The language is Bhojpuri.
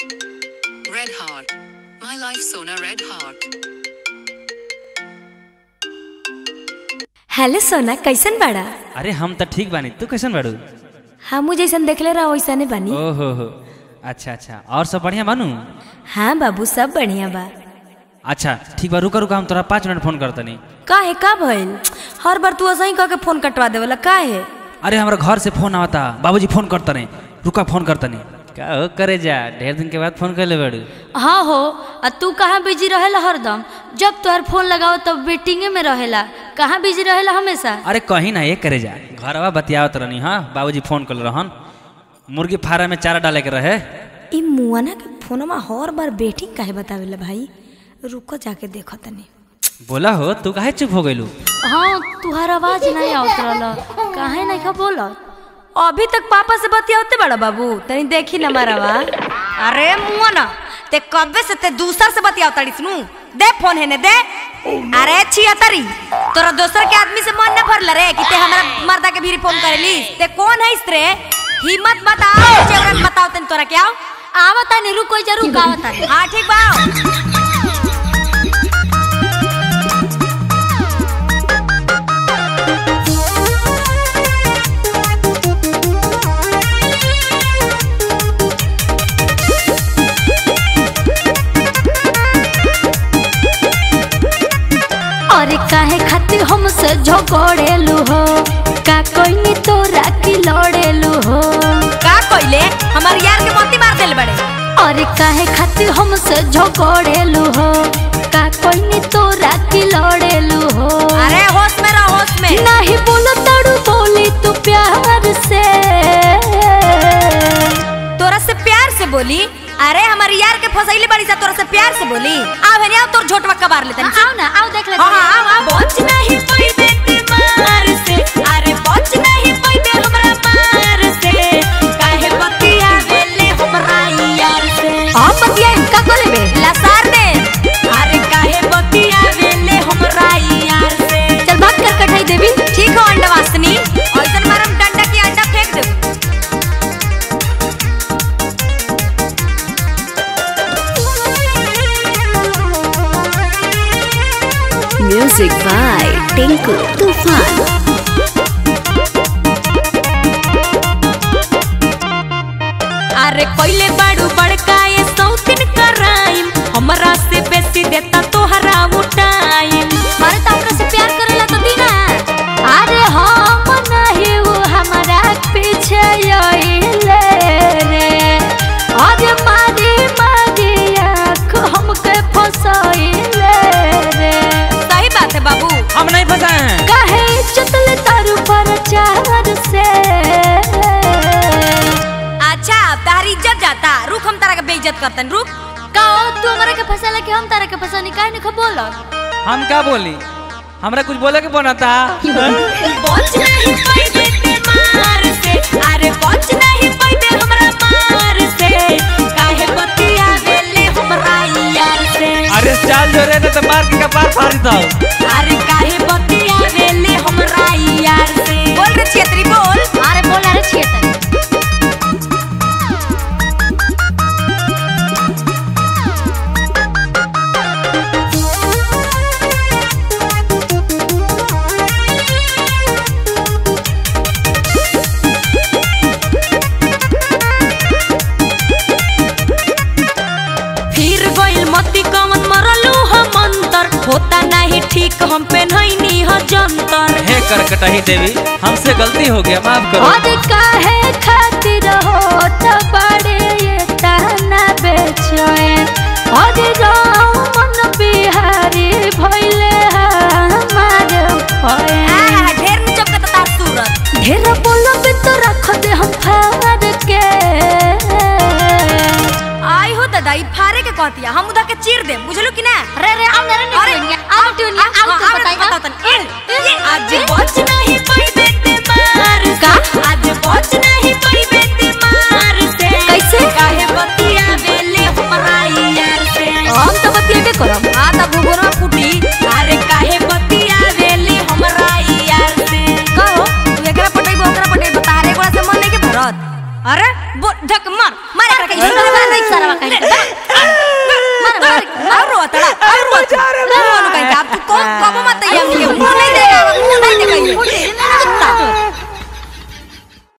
Red Heart. My life Sona Red Heart. Hello Sona कैसन बाड़ा अरे हम तो ठीक बानी तू कैसन बाड़ू हमू जैसन देखले रहो वैसने बानी ओहो हो अच्छा अच्छा और सब बढ़िया बानू हाँ बाबू सब बढ़िया बा अच्छा ठीक बा रुका रुका हम तोरा पाँच मिनट फोन करतनी काहे का भइल हर बार तू ऐसा ही कह के फोन कटवा देवला काहे अरे हमारा घर से फोन आवता बाबूजी फोन करतने रुका फोन करतनी का हो करे जा ढेर दिन के बाद फोन कर ले बाड़ू हाँ हो आ तू कहाँ बिजी रहेला हरदम जब तोहर फोन लगाओ तब वेटिंगे में रहेला कहाँ बिजी रहेला हमेशा अरे कहीं ना ये करे जा घरवा बतियावत रहनी हाँ बाबूजी फोन कर रहन मुर्गी फार्म में चारा डाले के रहे ई मुआना के फोनमा हर बार वेटिंग काहे बतावेला भाई रुको जाके देखो तनी बोला हो तू काहे चुप हो गइलू हाँ तुहार आवाज नहीं आवत रहल काहे नहीं खा बोलत अभी तक पापा से बतियावते बड़ा बाबू तनी देखी ना मारावा अरे मुआ ना ते कब्बे से ते दूसर से बतियाव तड़ी सुनू दे फोन है ने दे अरे छिया तरी तोरा दोसर के आदमी से मन न भरल रे कि ते हमरा मर्दा के भी फोन करेली ते कौन है इसरे हिम्मत बताओ चेवरन बताओ तन तोरा क्या आवता नहीं रुको जरूर आवता हां ठीक बा अरे काहे खातिर हमसे झगड़ेलू हो का कोई नी तोरा की लड़ेलू हो का कइले हमर यार के मोती मार देल बड़े अरे काहे खातिर हमसे झगड़ेलू हो का कोई नी तोरा की लड़ेलू हो अरे होश में रह होश में नहीं बोलो तड़ू बोली तू प्यार से तोरा से प्यार से बोली अरे हमारी यार के फसैले बड़ी सा तोरा से प्यार से बोली आवे ने आओ तोर झोटवा कबार लेतन आओ ना आओ देख ले हाँ हाँ आओ आओ बच नहीं पैबे ते मार से अरे बच नहीं पैबे हमरा मार से काहे बतिया वेले हमरा यार से हम बतिया का को लेबे लसार दे अरे काहे बतिया वेले हमरा यार से चल भाग कर कठाई देवी ठीक हो अंडा वासनी ऐसन मारम डंडा की अंडा फेंक दे म्यूजिक बाय टिंकू तूफान अरे कोइले बाड़ू बड़का ये सौतिन कराइम हमरा से बेसी देता तोहरा उठाइम मारे तो हमरा से प्यार करेला तो दीना अरे हम नहीं वो हमारा पीछे आइले रे आज मारी मारी आँख हमके फसाइले रे सही बात है बाबू हम नहीं फंसाए हैं कहे चतल तारू पर चार से अच्छा तारी इज्जत जाता रुक हम तारा के बेइज्जत करतन रुक का तू हमरा के फसाला कि हम तारा के फसानी काहे नहीं खबोल हम क्या बोली हमरा कुछ बोले के बनता बच नहीं पैबे ते मार से अरे बच नहीं पैबे हमरा मार से काहे बतिया वेले हमरा यार से अरे चाल जो रहे तो मार के कपार फाड़ दो अरे काहे बतिया वेले हमरा यार से बोल रे छेत्री बोल अरे बोल अरे छियतन फिर गइल मती कमन मरलू हम अंतर होता नहीं ठीक हम पे नहीं ह जंतर हे कर कटाही देवी हमसे गलती हो गया माफ करो और काहे खातिर होत बड़े ये ताना बेचैन और मन बिहारी भइले हमार भैन आहा, ढेर में चपकता तार सूरत ढेर बोलब तो रख दे हम फाड़ के आई हो दादा ई फारे के कहतिया हम उधर के चीर दे बुझलू कि ना रे रे आओ रे अरे आओ ट्यूनिया आओ तो बताई बताओ तन ए, ये आज बच नहीं पैबे ते मार से। का? आज बच नहीं पैबे ते मार से कैसे? काहे बतिया वेले हमरा यार से हम तो बतिएबे करब आ त भुगुरा फुटी अरे काहे बतिया वेले हमरा यार से कहो तू एकरा पटई ओकरा पटई तारे गोड़ा से मन नहीं के भरत अरे बो धक मार मार एकरा के सारा कहीं